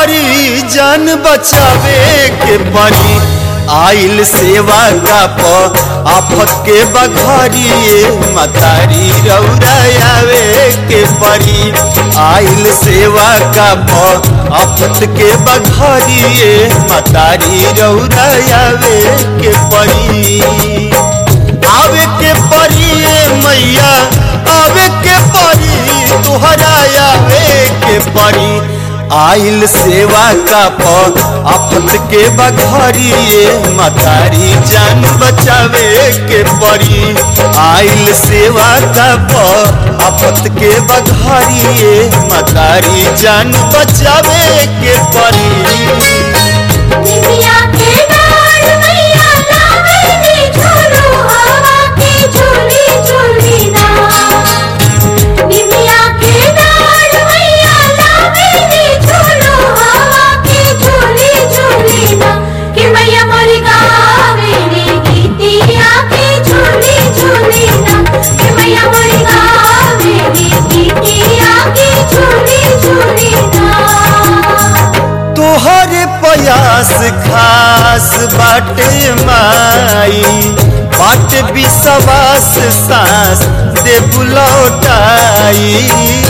परी जान बचावे के परी आइल सेवा का प आफत के बघारिए मतारी रौरायावे के परी आइल सेवा का प आफत के बघारिए मतारी रौरायावे के परी आवे के परी मैया आवे के परी तुहरा आवे के परी आइल सेवा का प आफत के बघारिए मतारी जान बचावे के परी आइल सेवा का प आफत के बघारिए मतारी जान बचावे के परी निमिया के डाल मैया लावे ने झूलो हवा के झूली झूली ना निमिया के डाल मैया लावे ने झूलो हवा के झूली झूली ना कि मैया मोरी गावे ने गीतिया के झूली झूली ना कि मैया मोरी गावे ने गीतिया के झूली झूली ना तोहरे प्रयास खास बाटे माई बाट विश्वास सांस दे बुलौटाई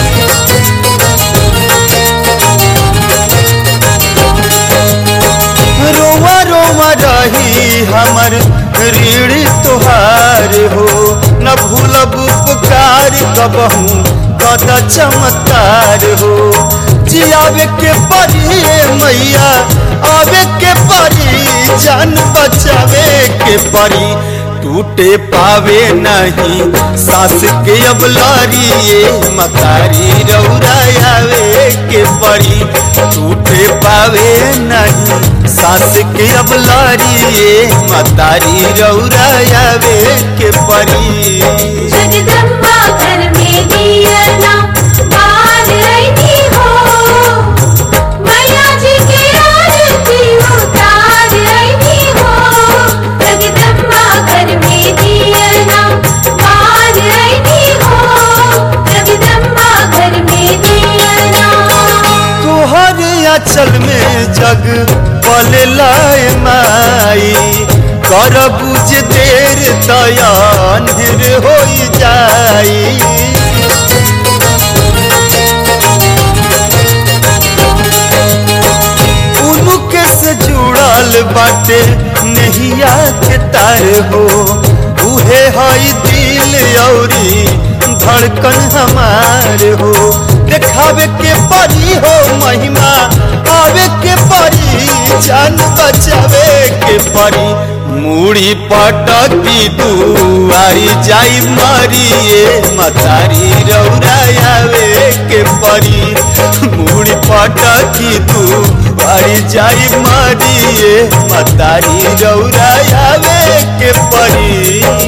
रोवा रोवा रही हमर ऋण तोहार हो न भूलब उपकार कबहू कद चमत्कार हो जियावे के परी मैया आवे के परी जान बचावे के परी टूटे पावे नहीं सास के अब लारिए मकारी रौरायावे के परी टूटे पावे नहीं सास के अब लारिए मतारी रौरायावे के परी जगदम्बा घर में दिया ना बाल रही हो मैया जी के आरती उतार रही हो जगदम्बा घर में दिया ना बाल रही हो जगदम्बा घर में दिया ना तोहर अचल में जग पले लाए माई कर बुझ देर दयान हो जाई उनके से जुड़ल बाटे नहिया के तार हो उहे हई दिल औरी धड़कन हमार हो देखावे के परी हो महिमा आवे के परी जान बचावे के परी मूड़ी पटकी दुआरी जाई मरिए मतारी रौरायावे के परी मूड़ी पटकी दुआरी जाई मरिए मतारी रौरायावे के परी